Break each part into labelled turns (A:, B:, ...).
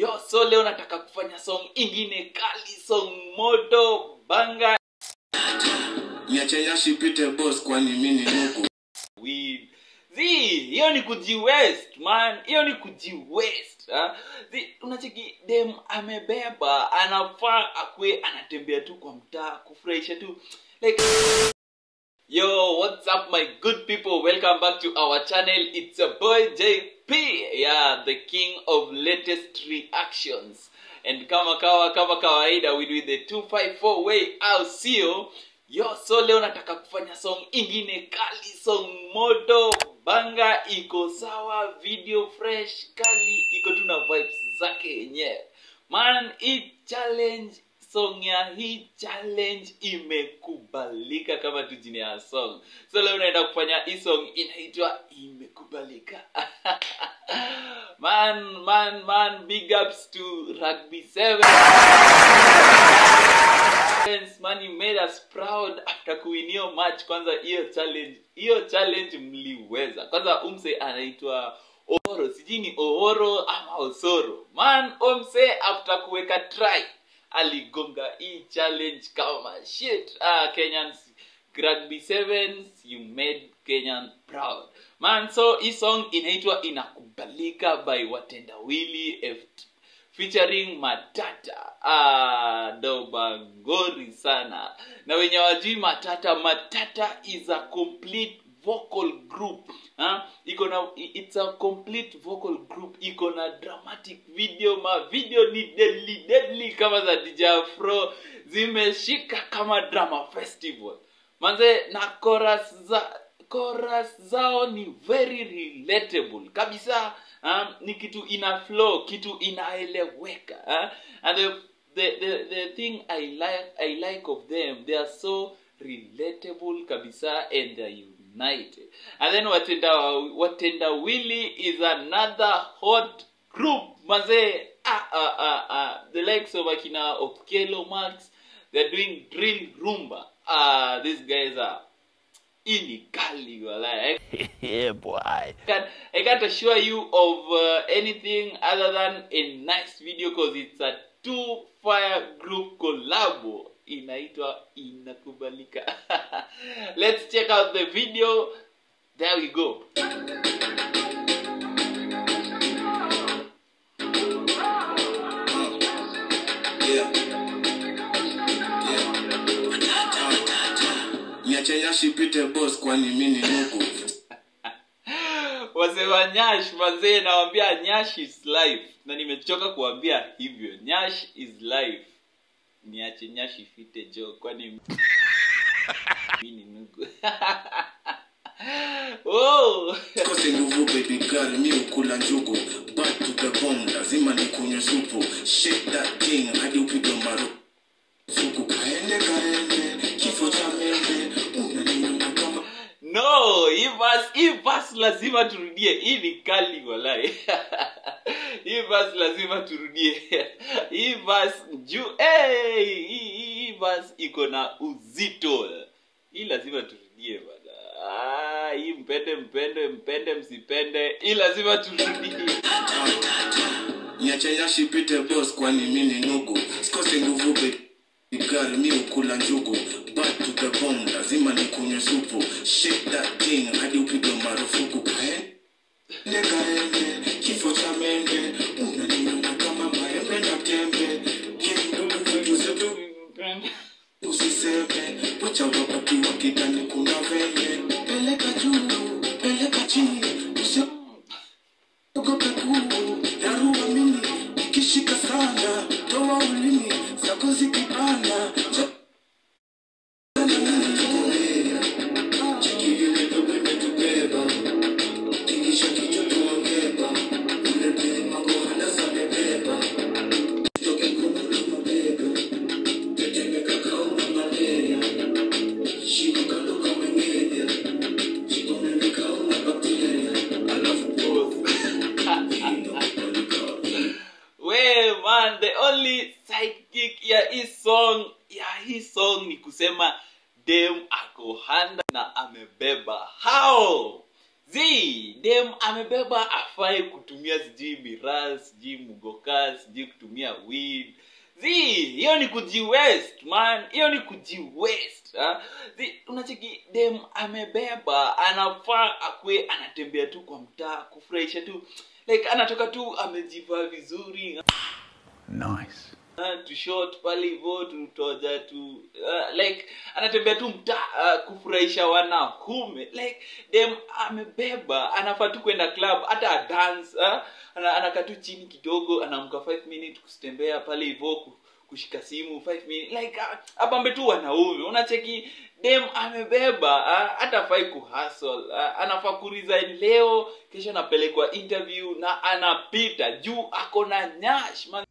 A: yo so leo nataka kufanya song ingine kali song moto banga
B: niache yashi pite boss kwani mini nuku
A: weed zi hiyo ni kujiwest man hiyo ni kujiwest ha? zi unacheki dem amebeba anafaa akwe anatembea tu kwa mtaa kufurahisha tu like Yo, what's up, my good people? Welcome back to our channel. It's a boy JP, yeah, the king of latest reactions. And kama kawa kama kawaida, we do the 254 way au sio? Yo, so leo nataka kufanya song ingine kali, song moto, banga iko sawa, video fresh, kali, iko tu na vibes zake yenyewe. Man, hii challenge song ya hii challenge imekubalika kama tu jina ya song so leo naenda kufanya hii song inaitwa imekubalika man man man big ups to rugby 7 man you made us proud after kuwinio match kwanza hiyo challenge hiyo challenge mliweza kwanza umse anaitwa ohoro sijui ni ohoro ama osoro man umse after kuweka try aligonga hii challenge kama shit ah, kenyans rugby sevens you made kenyan proud man so hii song inaitwa inakubalika by watendawili F featuring matata ah, dobangori sana na wenye wajui matata matata is a complete vocal group ha? iko na it's a complete vocal group iko na dramatic video ma video ni deadly deadly kama za DJ Afro zimeshika kama drama festival manze na chorus za chorus zao ni very relatable kabisa um, ni kitu ina flow kitu inaeleweka uh? and the, the, the, the thing I like, I like of them they are so relatable kabisa and they are united and then watenda watenda willy is another hot group mazee ah, ah, ah, ah. the likes of akina okelo max they're doing drill rumba ah, these guys are ini kali walai
C: yeah, boy.
A: I can't, I can't assure you of uh, anything other than a nice video because it's a two fire group collabo inaitwa inakubalika let's check out the video there we go
B: yeah. Yeah. niache yashi pite boss kwani mini nuku
A: wazee wa nyash mazee nawambia nyash is life na nimechoka kuambia hivyo nyash is life niache nyash ifite jo kwani mi ni nugu oh.
B: kose nguvu baby girl mi ukula njugu back to the bone lazima nikunywe supu shake that thing hadi upigwe maru suku kaende kaende kifo cha mende unaniona kama
A: no hii verse hii verse lazima turudie hii ni kali walai hii verse lazima turudie hii verse juu hey, hii, hii, hii verse iko na uzito hii lazima turudie bana ah, hii mpende mpende mpende msipende hii lazima turudie
B: niache yashi pite boss kwani mini nugu sikose nguvu baby girl mi ukula njugu back to the bone lazima nikunywe supu shake that thing hadi upigwe marufuku kaende kaende kifo cha mende unaniona kama maembe na tembe kindugu vitu zetu usiseme wacha wakati wa kitani kuna venye peleka juu peleka chini usiogope kuu dharura mimi ikishika sana toa ulimi zako zikipanda Jo- Cheki vile dogo imetubeba. Tingisha kichwa tuongeba. Ule pima kohana zamebeba. Toke kukula mabega. Tetemeka kauna malaria. Shika kando kama ngenya. Jikomeme kauna bakteria. Alafu
A: we man the only sidekick ya hii song ya hii song ni kusema dem ako handa na amebeba how zi dem amebeba afai kutumia sijui miraa sijui mugoka sijui kutumia weed zi hiyo ni kujiwest man hiyo ni kujiwest ha? zi unacheki dem amebeba anafaa akwe anatembea tu kwa mtaa kufurahisha tu like anatoka tu amejivaa vizuri
C: Nice.
A: uh, tu short pale hivyo tutoja tu uh, like anatembea tu mtaa uh, kufurahisha wanaume like dem amebeba anafaa tu kwenda club hata dance uh, ana, anakaa tu chini kidogo anaamka 5 minutes kutembea pale hivyo ku- kushika simu 5 minutes like uh, apambe tu wanaume unacheki dem amebeba uh, hata fai kuhustle uh, anafaa kuresign leo kesho anapelekwa interview na anapita juu ako na nyash man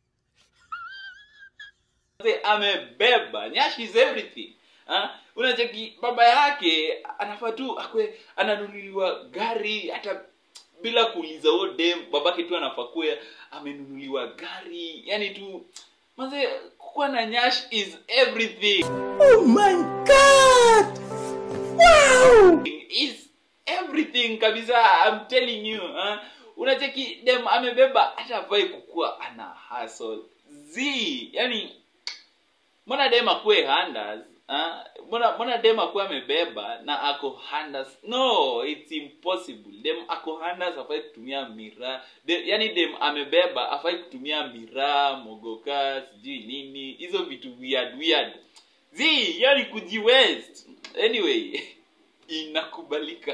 A: Mzee amebeba nyash is everything ha? unacheki baba yake anafaa tu akwe ananunuliwa gari hata bila kuuliza huo dem babake tu anafaa kuwe amenunuliwa gari yani tu manze kukuwa na nyash is everything
C: Oh my god! Wow!
A: is everything kabisa I'm telling you huh? unacheki dem amebeba hata afai kukuwa ana hustle z yani mbona dem akuwe handers huh? mbona mbona dem akuwe amebeba na ako handers no it's impossible dem ako handers afai kutumia miraa de, yani dem amebeba afai kutumia miraa mogoka sijui nini hizo vitu weird weird z yani kujiwest anyway inakubalika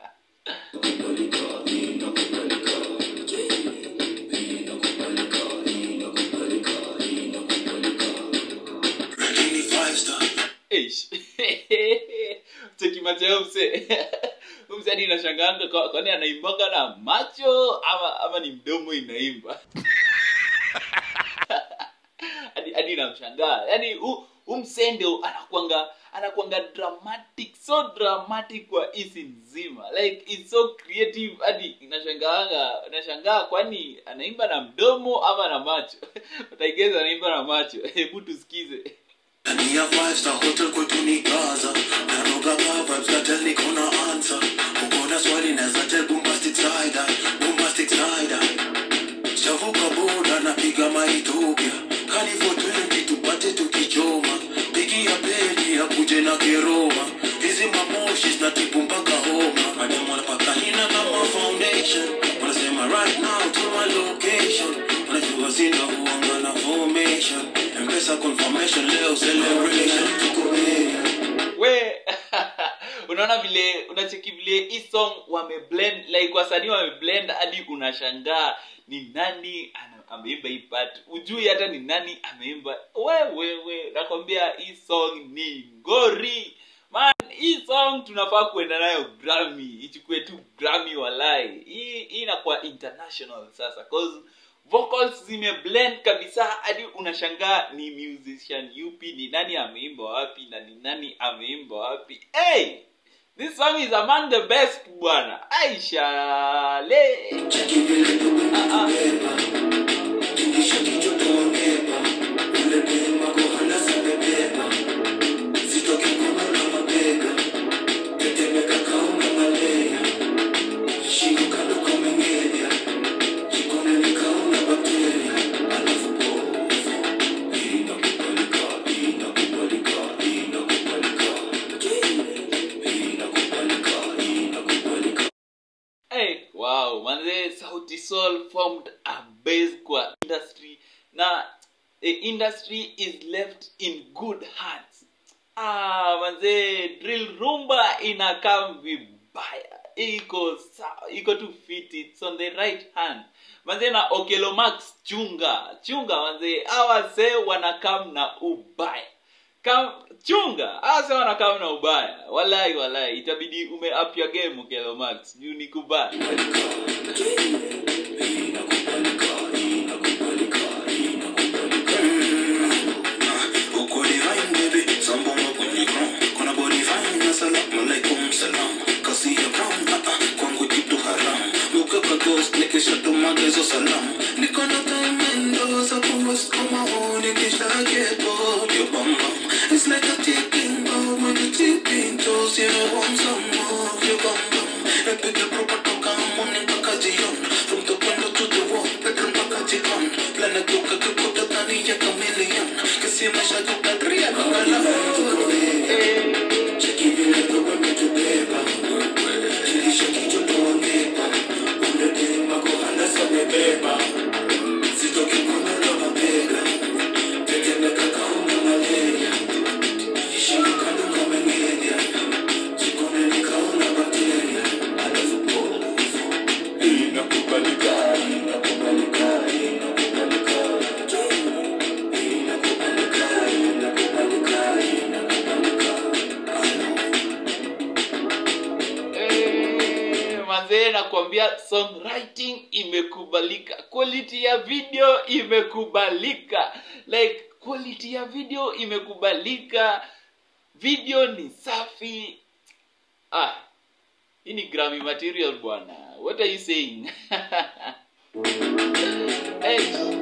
B: Lakini five star.
A: Eish. cheki macho ya mse mse hadi inashanganga kwa- kwani anaimbanga na macho ama ama ni mdomo inaimba hadi hadi namshangaa yaani hu hu mse ndio anakwanga anakwanga dramatic so dramatic kwa hisi nzima like it's so creative hadi inashangaanga nashangaa kwani anaimba na mdomo ama na macho utaigeza anaimba na macho hebu tusikize
B: Ndani ya five star hotel kwetu ni Gaza. Ananoga vibes katel niko na answer. Uko na swali naweza tell bombastic side eye, bombastic side eye. Shavuka boda napiga maitopia. Kali for 20 tupate tukichoma. Pigia pedi akuje na keroma. Hizi mamoshi zinatibu mpaka homa. Madem wanapaka hina kama foundation. Wanasema right now to my location. Wanajua sina huanga na formation. Mpesa confirmation leo celebration. Tuko ready.
A: we unaona vile unacheki vile hii song wameblend like wasanii wameblend hadi unashangaa ni nani ana- ameimba hii part ujui hata ni nani ameimba wewewe nakwambia hii song ni ngori man hii song tunafaa kuenda nayo grammy ichukue tu grammy walai hii hii inakuwa international sasa cause vocals zimeblend kabisa hadi unashangaa ni musician yupi ni nani ameimba wapi na ni nani ameimba wapi hey! this song is among the best bwana aishale
B: Cheki vile
A: Ah, ah.
B: Tingisha kichwa tuongepa. Ule dema kohana zimebeba. Sitoki mkono na mabega. Tetemeka kaunga malea. Shingo kando kamengenya. Jikoni nikaona bakteria. Alafu povu. Inakubalika, inakubalika, inakubalika. Inakubalika, inakubalika.
A: hey, wow manze sauti sol formed a base kwa industry na the industry is left in good hands ah manze drill rumba inakam vibaya iko sawa iko tu fit it's on the right hand manze na okelo max chunga chunga manze awase wanakam na ubaya kam chunga hasa wanakam na ubaya walai walai itabidi ume up your game okelo max juu ni kubaya
B: Uko divine baby, sambongo kwenye ground. Kuna body fine na salamu alaikum salam. Kasi ya brown, ah ah, kwangu kitu haram. Luka ka ghost, nikisha tuma gezo salam. Niko na time endo za kuwas kama ho, nikisha get bored, your bum bum. It's like a ticking bomb when you tipping toes, you know want some more, your bum bum. nimepiga proper toka morning mpaka jioni from the window to the wall bedroom mpaka jikoni planet toka tukuta tani ya chameleon kesi maisha tukadria kangala cheki vile dogo umetubeba kilisha kichwa tuongepa umedema kuhanda samebeba sitoki kunyola mabega tetemeka kaunga malaria ishini kando kamengenya jikoni nikaona bakteria alafu pole hivyo inakubalika inakubalika inakubalika inakubalika inakubalika inakubalika
A: Eh, manzee nakwambia songwriting imekubalika quality ya video imekubalika like quality ya video imekubalika video ni safi ah hii ni grammy material bwana what are you saying hey.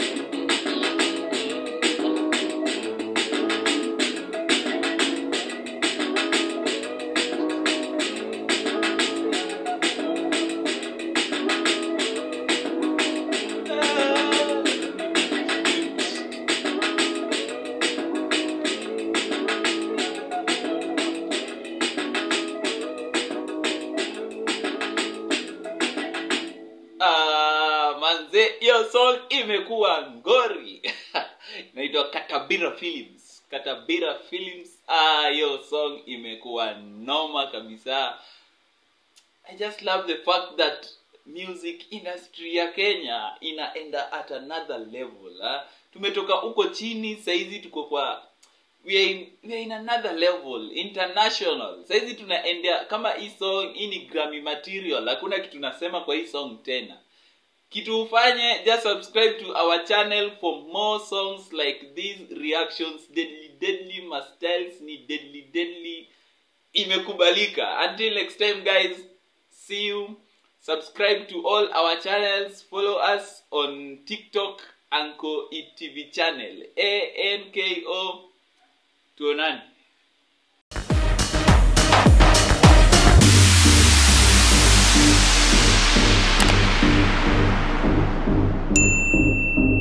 A: Ah, manze hiyo song imekuwa ngori inaitwa katabira films katabira films ah hiyo song imekuwa noma kabisa i just love the fact that music industry ya kenya inaenda at another level ah. tumetoka huko chini saizi tuko kwa we are, in, we are in another level international saizi tunaendea kama hii song hii ni grammy material hakuna kitu nasema kwa hii song tena kitu ufanye just subscribe to our channel for more songs like these reactions deadly deadly my styles ni deadly deadly imekubalika until next time guys see you subscribe to all our channels follow us on tiktok anko etv channel anko tuonani